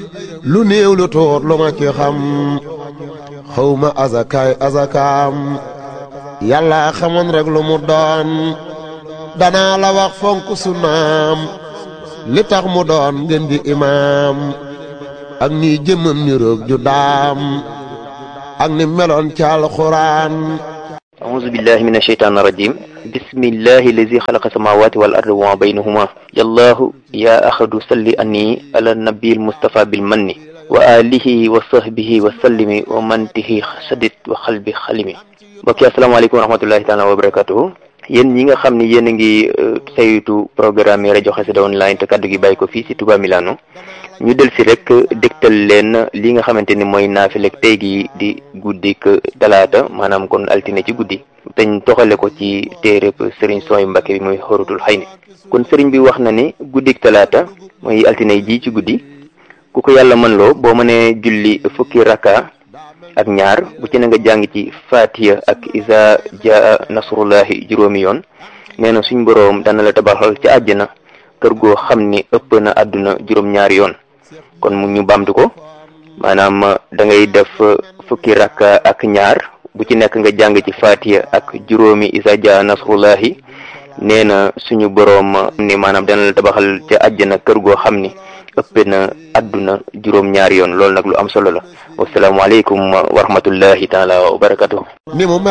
lu néew lu tuut lu ma ci xam xawma azakaay azakaam yàlla xamoon rek lu mu doon danaa la wax fonk sunnaam li tax mu doon ngeen di imaam ak ni jëmmam ni roog ju daam ak ni meloon ci alxuraan أعوذ بالله من الشيطان الرجيم بسم الله الذي خلق السماوات والأرض وما بينهما يا الله يا أحد صل أني على النبي المصطفى بالمن وآله وصحبه وسلم ومن به سدد وقلبي خلمي mbokk yi asalaamaaleykum wa rahmatullahi taala wa barakatuhu yéen ñi nga xam ni yéen a ngi saytu programme yi rajo Xassida online te kaddu gi bàyyi ko fii si Touba Milano ñu del si rek dégtal leen li nga xamante ni mooy naafilek tey gi di guddik talaata maanaam kon altine ci guddi teñ toxale ko ci téereb sëriñ sooy Mbàkke bi muy xorutul xay ni kon sëriñ bi wax na ni guddik talaata mooy altine ji ci guddi ku ko yàlla mën loo boo mënee julli fukki raka ak ñaar bu ci na nga jàng ci fatiha ak isa jaa nasrullahi juróomi yoon nee na suñ boroom dana la tabaxal ci àjjana kër goo xam ni ëpp na àdduna juróom-ñaari yoon kon mu ñu bamtu ko maanaam da ngay def fukki rakka ak ñaar bu ci nekk nga jàng ci fatiha ak juróomi isa jaa nasrullahi nee na suñu boroom ni maanaam dana la tabaxal ca àjjana kër goo xam ni ëpp na àdduna juróom ñaari yoon loolu nag lu am solo la wasalaamaaleykum wa rahmatullahi taala wa barakatuh ni mu